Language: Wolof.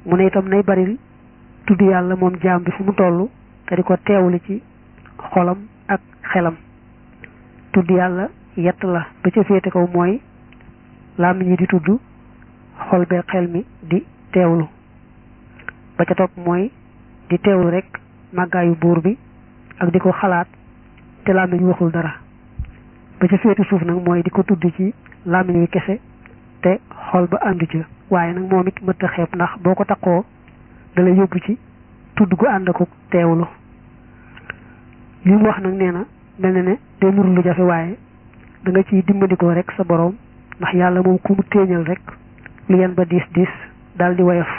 mu ne itam nay baril tudd yàlla moom jaam bi fu mu toll te di ko teewlu ci xolam ak xelam tudd yàlla yett la ba ca féete kaw mooy làmmiñ yi di tudd xol bee xel mi di teewlu ba ca topp mooy di teewlu rek màggaayu buur bi ak di ko xalaat te làmmiñ waxul dara ba ca féete suuf nag mooy di ko tudd ci làmmiñ wi kese te xol ba àndu ca waaye nag moom it mëtt a xeeb ndax boo ko takkoo da la yóbbu ci tudd gu ànd ko teewlu li mu wax nag nee na mel na ne day nuru lu jafe waaye da nga ciy dimbandikoo rek sa boroom ndax yàlla moom ku mu téeñal rek lu yan ba diis diis daal di woyof